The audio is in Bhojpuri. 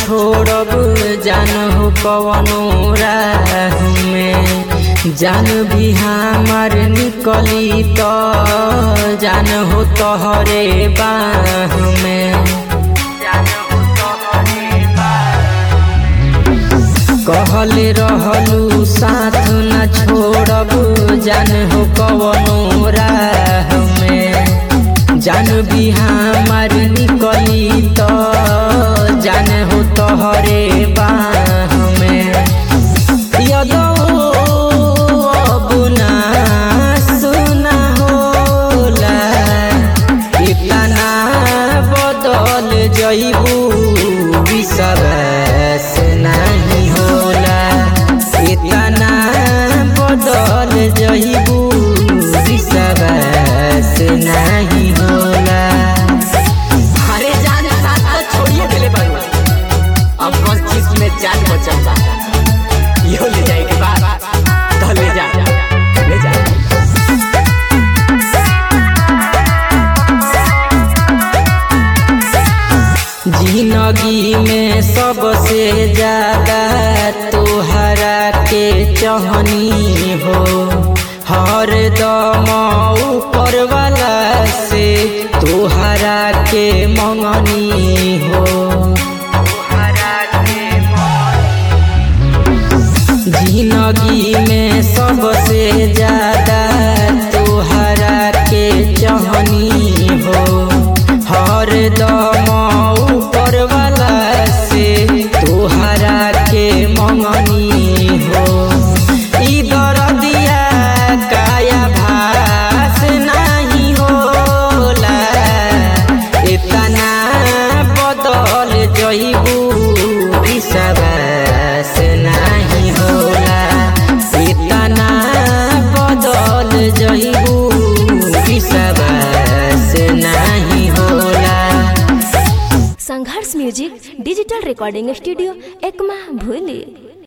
छोड़ब जान हो कवनो राह में जान भी हमार निकली तो जान हो तोहरे बाह में कहले रहलू साथ न छोड़ब जान हो कवनो राह में जान भी हमार निकली तो जान हो तोहरे बाह में यदो अब ना सुना होला इतना बदल जइबू विश्वास नहीं होला इतना बदल जइबू विश्वास नहीं होला अरे जान साथ तो छोड़िए दिले बारू अब कौन चीज में जान बचल बा यो ले जाए के बाद तो ले जा ले जा जिंदगी में सबसे ज्यादा तोहरा के चहनी हो हर दम ऊपर वाला से तोहरा के मंगनी हो जिंदगी में सबसे ज्यादा तोहरा के चहनी हो हर दम ऊपर वाला से तोहरा के मंगनी हो ई दरदिया काया भास नहीं होला इतना बदल जइबू विश्वास नहीं होला इतना बदल जइबू विश्वास नहीं होला Sangharsh music digital recording studio Ekma भूली